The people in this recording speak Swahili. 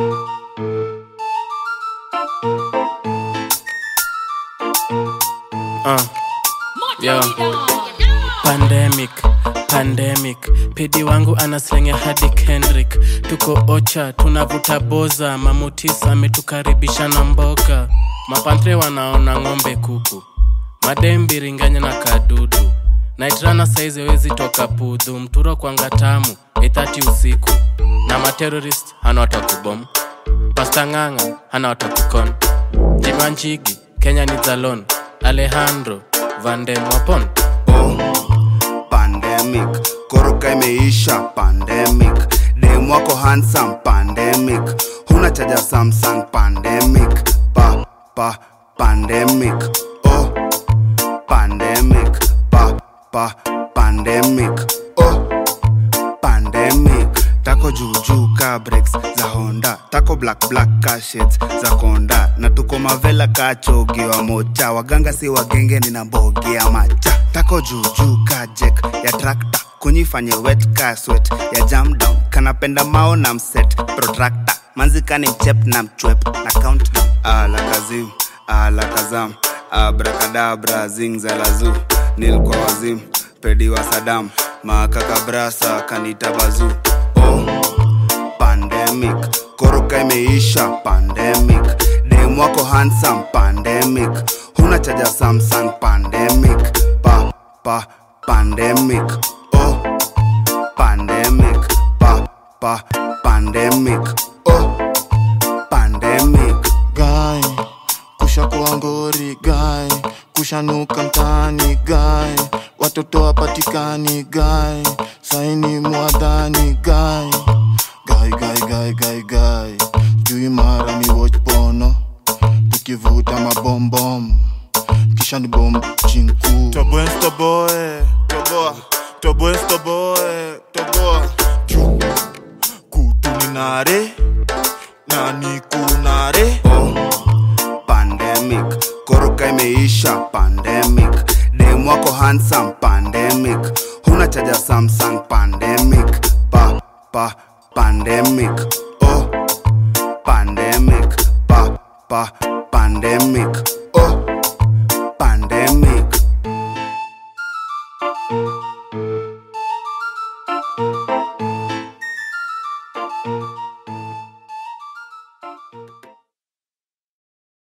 Uh. Yo. Pandemic, pandemic, pidi wangu anaslenge hadi Kendrick. Tuko ocha, tunavuta boza, mamutisa ametukaribisha na mboga. Mapantre wanaona ng'ombe kuku, madembi ringanya na kadudu. Naitrana saizi wezi toka pudhu, mturo kwanga tamu, ithati usiku. Na materorist hana watakubom, pasta ng'ang'a hana watakukon. Jima Njigi, Kenya ni Zalon, Alejandro Vandem Wapon. oh, pandemic koroka imeisha pandemic dem wako handsome pandemic huna chaja samsung pandemic pa pa pandemic oh pandemic pa pa pandemic oh pandemic tako juujuu ka breaks za honda tako black black ka shades za konda na tuko mavela ka chogi wa mocha waganga si wagenge nina mbogi ya macha tako juujuu ka jek ya trakta kunyifanye wet ka swet ya jam down kanapenda mao na mset protractor manzikani mchep na mchwep na countdown ala kazim ala kazam abrakadabra zingzalazu nilkwa wazim pedi wa sadam makakabrasa kanita bazu oh, pandemic koroka imeisha pandemic dem wako handsome pandemic huna chaja samsung pandemic pa pa pandemic oh pandemic pa pa pandemic oh pandemic guy kusha kuwa ngori guy kushanuka mtaani guy watoto wapatikani guy saini mwadhani guy guy guy guy guy guy jui mara mi watch pono tukivuta mabombom kisha ni bom chinku toboe toboe toboa toboe toboe toboa juu kutuninare nani kunare oh, pandemic koroka imeisha pandemic dem wako handsome pandemic huna chaja samsung pandemic pa pa pandemic oh pandemic pa pa pandemic